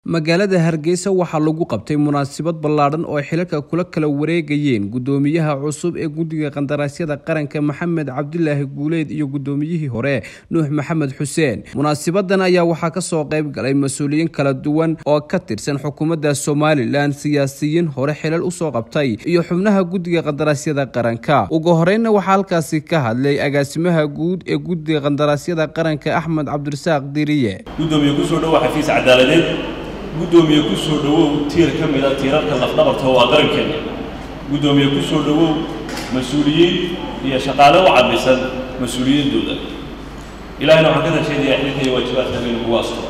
magaalada hargeysa waxaa lagu qabtay munaasabad ballaadhan oo ay xilalka kula kala wareegayeen guddoomiyaha cusub ee guddiga qandaraasyada qaranka maxamed cabdilaahi guuleed iyo guddoomiyihii hore nuux maxamed xuseen munaasabadan ayaa waxaa kasoo qayb galay mas-uuliyiin kala duwan oo ka tirsan xukuumadda somalilan siyaasiyiin hore xilal usoo qabtay iyo xubnaha guddiga qandaraasyada qaranka ugu horeynna waxaa halkaasi ka hadlay agaasimaha guud ee guddiga qandaraasyada qaranka axmed cabdirasaaq diriye gudoomiye kusoo dhowow xafiis cadaaladeed guddoomiye ku soo dhowow tiir ka mida tiirarka lafdhabarta oo ah qarankeena guddoomiye ku soo dhowow mas-uuliyiin iyo shaqaale u cadlisan mas-uuliyiintooda ilahayna waxaan ka rajaynayaa xilka iyo waajibaadka inuu kugu asturo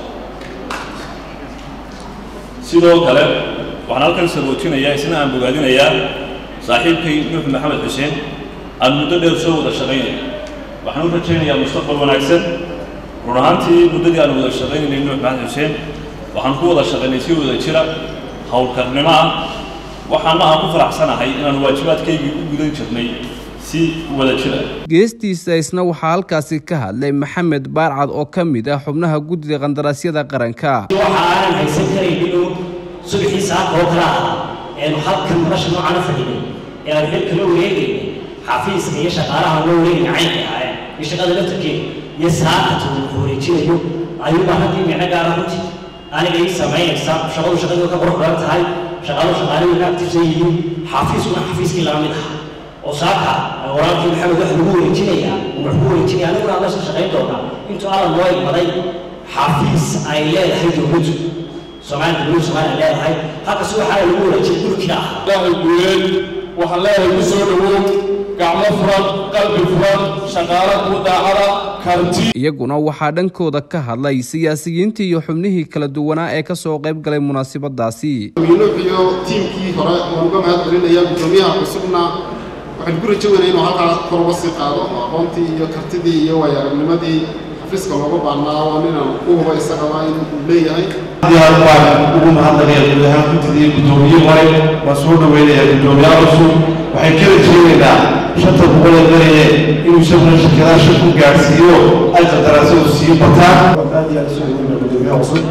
sidoo kale waxaan halkan sarwoojinayaa isna aan bogaadinayaa saaxiibkay nuux maxamed xuseen aan muddo dheer soo wada shaqaynay waxaan u rajaynayaa mustaqbal wanaagsan run ahaantii muddadii aan wada shaqaynaynay nuux maxamed xuseen waxaan ku wada shaqaynay si wada jira howlkarnimo ah waxaana aan ku faraxsanahay inaan waajibaadkaygii u gudan jirnay si wada jira geestiisa isna waxaa halkaasi ka hadlay maxamed baarcad oo ka mid ah xubnaha guddiga qandaraasyada qaranka waxa aanan haysan karayn inuu subaxii saaka oo kale ahaa eenu halkan nolosha noocaana fadhinay ee aan xilka la wareegaynay xafiiska iyo shaqaalaha loo wareegayna caynka ahaayeen iyo shaqada laftarkeeda iyo saakata uu ku wareejinayo ayuubaa haddii micno gaara runtii aniga ii samaynaysa shaqadu shaqadii ka qurux badan tahay shaqaalu shaqaalihii ka aktifsan yihiin xafiiskuna xafiiskii lama mid aha oo saaka walaalkii maxamed waxa lagu wareejinayaa wax ku wareejinaya aniguna aan meesha shaqayn doonaa intuu alla noo imaday xafiis ay leedahay dowladdu soomaaliya dowladdu soomaaliya leedahay halka si waxaa lagu wareejiyay dhulkiina ah ilaahay guuleed waxaan leeyahay ku soo dhowow gacmo furan qalbi furan shaqaalo kuu daacada karti iyaguna waxaa dhankooda ka hadlay siyaasiyiintii iyo xubnihii kala duwanaa ee kasoo qayb galay munaasabadaasi nuux iyo tiimkii hore waan uga mahad celinayaa guddoomiyaha cusubna waxaan ku rajo weynay inuu halkaa kor uga sii qaado oo aqoontii iyo kartidii iyo waayo-aragnimadii xafiiska looga baahnaa waa ninaan u huba isagaba inuu leeyahay diyaar baan ugu mahadnaqaya guud ahaan guddidii guddoomiye hore waan soo dhoweynayaa guddoomiyaha cusub waxay kala jeedaynaa shanta boqol ee beriye inuu isaguna shirkadaha shir ku gaadhsiiyo ay qandaraasyadu sii bataan aad iyo aad soo dhoweyna guddoomiyaha cusub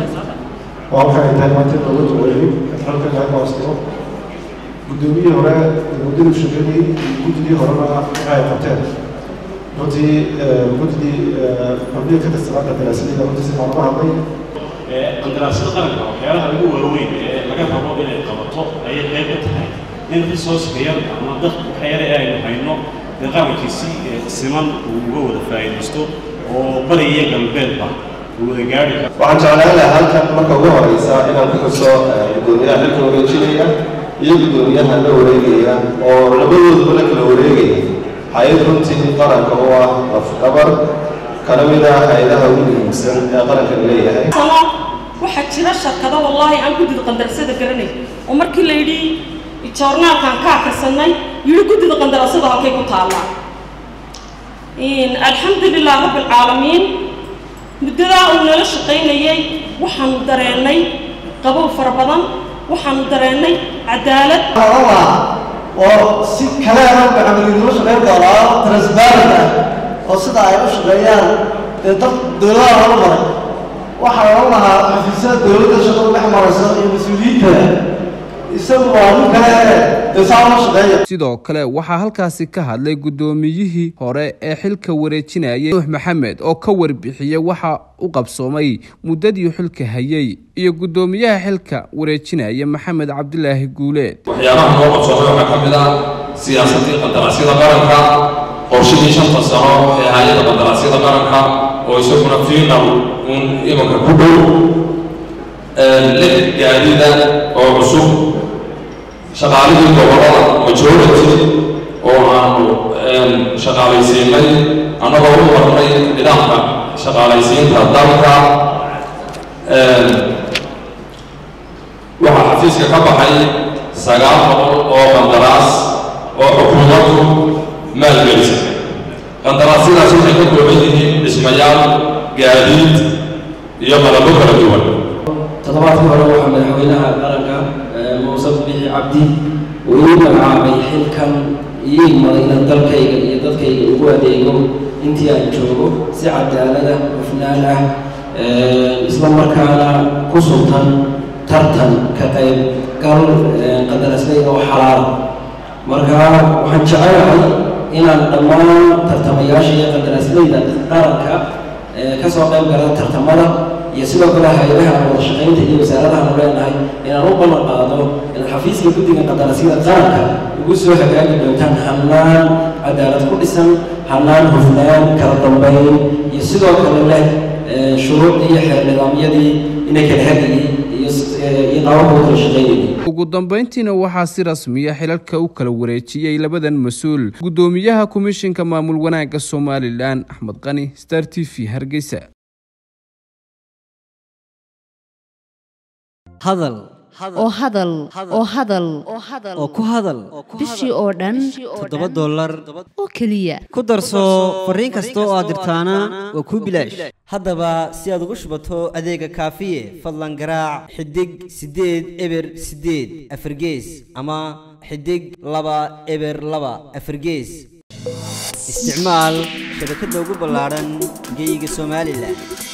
waa waxay tahay maanta dowladda weeyey halkan laga hoostiro guddoomiyihii hore muddadii shaqeynayey iyo guddidii horena waxay qabteen runtii guddidii xubnihii ka tirsanaa qandaraasyada runtii si maalmo hadlay qandaraasyada qaranka waxyaalaha ugu waaweyn ee laga rabo inay qabato ayay qayb ka tahay in resourceka yar ama dad waxa yare ee aynu hayno dee qarankiisi siman uu uga wada faa'iidaysto oo bari iyo galbeedba uu wada gaari karo waxaan jeclaan lahaa halkan marka ugu horeysa inaan ku xuso guddoomiyaha xilka wareejinaya iyo guddoomiyaha la wareegaya oo labadooduba la kala wareegaya hay-ad runtii qaranka oo ah lafdhabar kana mid ah hay-adaha ugu muhiimsan ee qarankan leeyahay waxaa jira shirkado wallaahi aan guddida qandarasada garanay oo markii la yidhi joornaalkan ka akhrisanay yidhi guddida qandarasada halkay ku taallaa alxamdulilah rabbilcaalamiin muddadaa uu nala shaqaynayay waxaanu dareennay qabow fara badan waxaanu dareennay cadaalad oo si kaleena maxamedinimo shaqayn doonaa transparent ah oo sida ay u shaqeeyaan dee dad dowladaha horu maray waxaa ohan lahaa xafiisyada dowladda shaqadu dhex marayso iyo mas-uuliyiinta isagu waa nin kale dee saa uma shaqeeya sidoo kale waxaa halkaasi ka hadlay guddoomiyihii hore ee xilka wareejinayay nuux maxamed oo ka warbixiyey waxa u qabsoomay muddadii xilka hayay iyo guddoomiyaha xilka wareejinaya maxamed cabdilaahi guuleed waxyaabaha noo qabsoomay waxaa ka mid ah siyaasadii qandaraasyada qaranka qorshihii shanta sano ee hay-ada qandaraasyada qaranka oo isaguna fiinal un imanka ku dhow lix gaadida oo cusub shaqaalihii gobolada majority oo aanu shaqaalaysiinay annagoo u marnay nidaamka shaqaalaysiinta dalka waxaa xafiiska ka baxay sagaal boqol oo qandaraas oo xukuumaddu maalgelisa qandaraasyadaas waxay ka kooban yihiin dhismayaal gaadiid iyo qalabo kala duwan toddobaadkii hore waxaa madaxweynaha qaranka muuse bixi cabdi uu ii magacaabay xilkan ii imaday inaan dalkayga iyo dadkayga ugu adeego intii aan joogo si cadaalada hufnaan ah isla markaana ku sultan tartan ka qayb gal qandaraasleyda oo xalaala marka waxaan jecelahay inaan dhammaan tartamayaasha iyo qandaraasleyda qaranka ka soo qayb gala tartamada iyo sidoo kale hay-adaha aan wada shaqaynta iyo wasaaradahan u leenahay inaan u ballan qaado in xafiiska guddiga qandaraasyada qaranka ugu soo hagaagi doontaan hannaan cadaalad ku dhisan hannaan hufnaan kala dambayn iyo sidoo kale leh shuruucdii iyo xeer nidaamyadii inay kala hagayay iyo qaababka u kala shaqaynayay ugu dambeyntiina waxaa si rasmiya xilalka u kala wareejiyey labadan mas-uul guddoomiyaha komishinka maamul wanaagga somalilan axmed qani star t v hargeysa hadal oo hadal oo hadal oo ku hadal bishii oo dhan toddoba dollar oo keliya ku darso fariin kasta oo aad dirtaana waa kuu bilaash haddaba si aad ugu shubato adeega kaafiye fadlan garaac xidig siddeed eber siddeed afargees ama xidig laba eber laba afargees isticmaal shabakadda ugu ballaadhan geeyiga somalilan